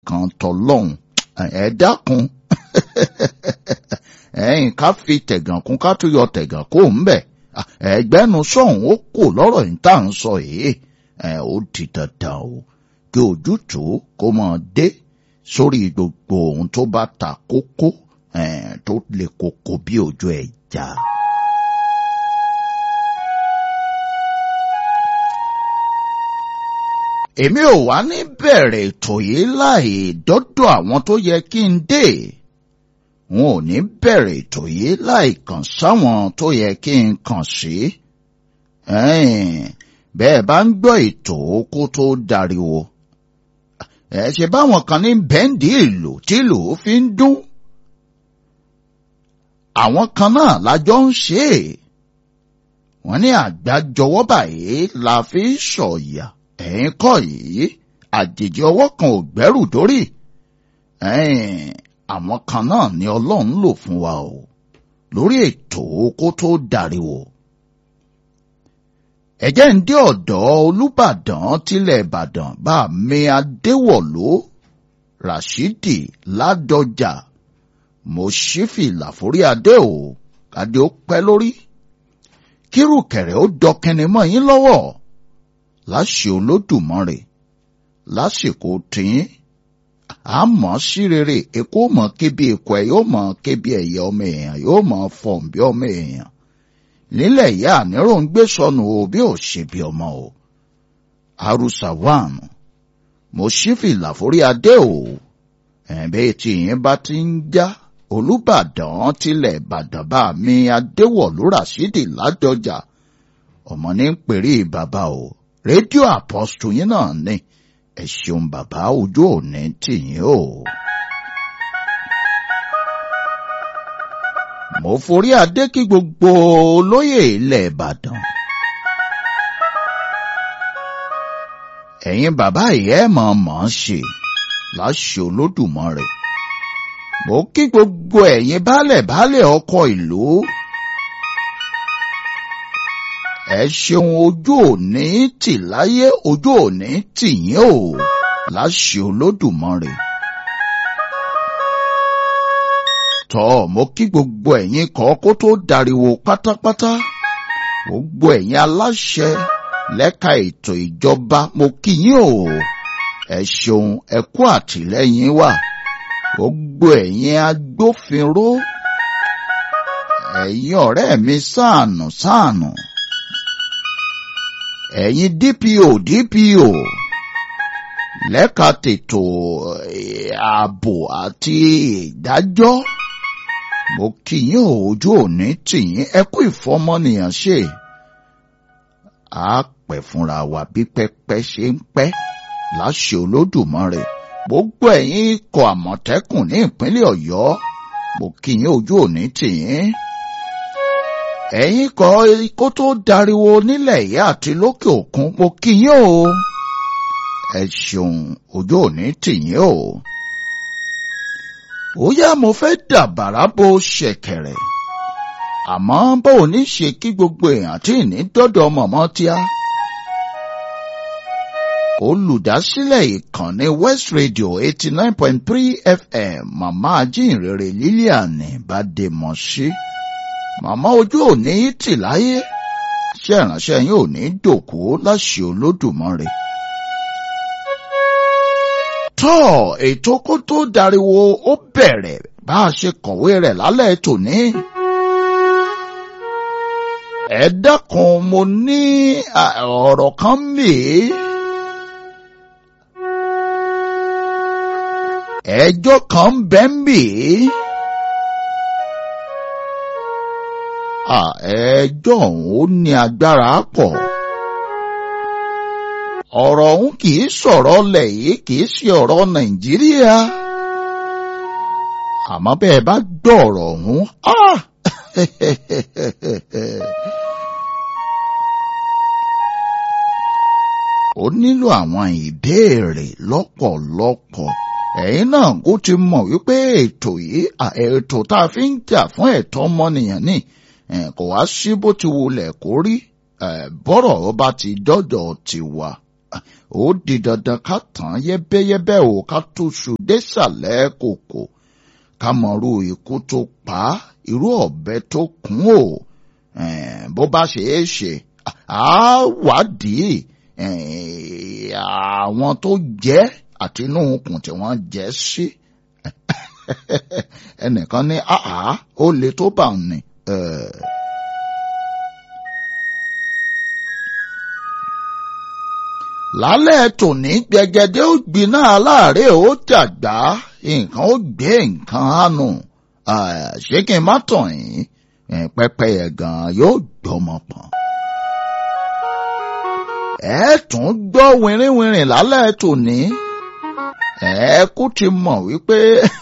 nǹkan tọlọ́hun ẹ dákun ẹ̀yin ká fi tẹ̀gàn kún ká tún yọ tẹ̀gàn kó ń bẹ̀ ẹgbẹ́nu sọ̀hún ó kò lọ́rọ̀ yìí tá à ń sọ yìí ó di dandan o kí ojútùú kó máa dé sórí gbogbo ohun tó bá ta kókó tó le koko bí ojú ẹja. èmi ò wá ní bẹ̀rẹ̀ ètò yìí láì dọ́dọ̀ àwọn tó yẹ kí n dé wọn ò ní bẹ̀rẹ̀ ètò yìí láì kàn sáwọn tó yẹ kí n kàn sí. bẹ́ẹ̀ bá ń gbọ́ ètò kó tó dariwo ẹ ṣe báwọn kan ní bẹ́ǹdì ìlú tí ìlú fi ń dún àwọn kan náà lájọ ń ṣe é wọ́n ní àgbájọwọ́ báyìí la fi sọ̀yà ẹ̀yin kọ́ yìí àjèjì ọwọ́ kan ò gbẹ́rù dórí àwọn kan náà ni Ọlọ́run lò fún wa o lórí ètò kó tó dariwo ẹ̀jẹ̀ ń dé ọ̀dọ̀ Olúbàdàn tilẹ̀ Ìbàdàn bá mi Adéwọ̀lú Rashidi Ládọjà Mòṣífì Làforí Adé o kàdé ó pẹ́ lórí kírùkẹ̀rẹ̀ ó dọkẹni mọ́ yín lọ́wọ́ láṣẹ Olódùmarè lásìkò tìyín àmọ́ sí rere èkó mọ̀ kébi èkó ẹ̀ yóò mọ̀ kébi ẹ̀yẹ ọmọ èèyàn yóò mọ̀ fọ̀n bí ọmọ èèyàn nílẹ̀ ìyá àníró ń gbé sọnù o bí ò ṣe bí ọmọ o harusa wàn Mòṣífì Làforí Adé o ẹ̀bẹ́ tí yín bá ti ń já Olúbàdàn tilẹ̀ Ìbàdàn bá mi Adéwọ̀lú Ràṣídì Ládọjà ọmọ ní ń pèrè bàbá o rédíò àpọ́sù yín náà ni ẹ ṣeun bàbá ojú òní tìyín o. mo forí adé kí gbogbo olóyè ilẹ̀ Ìbàdàn. ẹ̀yin bàbá yìí ẹ̀ mọ̀ mọ̀ ṣe láṣẹ Olódùmarè. mo kí gbogbo ẹ̀yin baálẹ̀ baálẹ̀ ọkọ ìlú. ẹ ṣeun ojú òní tì láyé ojú òní tì yín o láṣẹ Olódùmarè. tọ́ mo kí gbogbo ẹ̀yin kọ́ kó tó dariwo pátápátá gbogbo ẹ̀yin aláṣẹ lẹ́ka ètò ìjọba mo kí yín o ẹ ṣeun ẹ kú àtìlẹ́yìn wa gbogbo ẹ̀yin agbófinró ẹ̀yin ọ̀rẹ́ mi sáànù sáànù ẹ̀yin DPO DPO lẹ́ka tètò ààbò àti ìdájọ́ mo kí yín ojú òní tìyín ẹ kú ìfọmọnìyàn ṣe á pẹ́ fúnra wa bí pẹ́pẹ́ ṣe ń pẹ́ láṣẹ Olódùmarè gbogbo ẹ̀yin ikọ̀ Àmọ̀tẹ́kùn ní ìpínlẹ̀ Ọ̀yọ́ mo kí yín ojú òní tìyín ẹ̀yin kọ́ kó tó dariwo nílẹ̀ yìí àti lókè òkun mo kí yín o ẹ ṣeun ojú òní tìyín o ó yá mo fẹ́ dàbàrà bo ṣẹ̀kẹ̀rẹ̀ àmọ́ bó o ní ṣe kí gbogbo èèyàn tí ní dọ́dọ̀ mọ̀mọ́ tíá. olùdásílẹ̀ ìkànnì West Radio eighty nine point three FM màmá ajínrere Lilian Bademọ̀sí màmá ojú òní tì láyé ṣé ìránṣẹ́ yín ò ní dòkú láṣẹ Olódùmarè tọ́ ètò kó tó dariwo ó bẹ̀rẹ̀ bá a ṣe kọ̀wé rẹ̀ lálẹ́ tòní. ẹ dákun mo ní ọ̀rọ̀ kan mì í. ẹjọ́ kan bẹ́ ń bì í. ẹjọ́ ọ̀hún ó ní agbára pọ̀ ọ̀rọ̀ ọ̀hún kì í sọ̀rọ̀ lẹ̀ yìí kì í ṣe ọ̀rọ̀ nàìjíríà àmọ́ bẹ́ẹ̀ bá gbọ́ ọ̀rọ̀ ọ̀hún ó nílò àwọn ìbéèrè lọ́pọ̀lọpọ̀ ẹ̀yin náà kó ti mọ̀ wípé ètò yìí ètò tá a fi ń jà fún ẹ̀tọ́ ọmọnìyàn ni kò wá sí bó ti wulẹ̀ kó rí bọ́rọ̀ ọba ti dọ́dọ̀ tiwa ó di dandan ká tàn yẹ́bẹ́yẹ́bẹ́ o ká túṣu désàlẹ̀ kòkò ká mọ̀rú ikú tó pa á irú ọ̀bẹ tó kún o bó bá ṣe é ṣe á wádìí àwọn tó jẹ́ àti inú okùn tí wọ́n jẹ́ sí ẹnìkan ní àá ó le tó bá ní. lálẹ́ tòní gbẹgẹdẹ ó gbiná aláàárẹ̀ ó dàgbà nǹkan ó gbé nǹkan hànú ṣé kí n má tàn yín pẹ́pẹ́yẹ gan yóò gbọ́mọ pọ̀n. ẹ tún gbọ́ wìrìwìrì lálẹ́ tòní ẹ kú ti mọ̀ wípé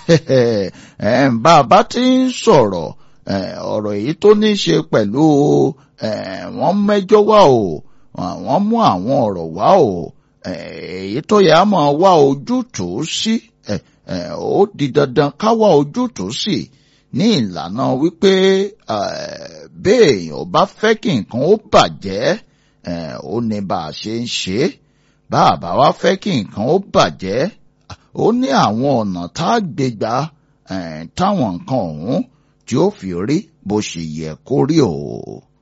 bàbá ti ń sọ̀rọ̀ ọ̀rọ̀ èyí tó ní ṣe pẹ̀lú wọ́n mẹ́jọ wá o wọ́n mú àwọn ọ̀rọ̀ wá o èyí tó yẹ á máa wá ojútùú sí ó di dandan ká wá ojútùú sí ní ìlànà wípé béèyàn bá fẹ́ kí nǹkan ó bàjẹ́ ó ní bá a ṣe ń ṣe bá a bá wá fẹ́ kí nǹkan ó bàjẹ́ ó ní àwọn ọ̀nà tá a gbé gbà táwọn nǹkan ọ̀hún tí ó fi rí bó ṣe yẹ kó rí o.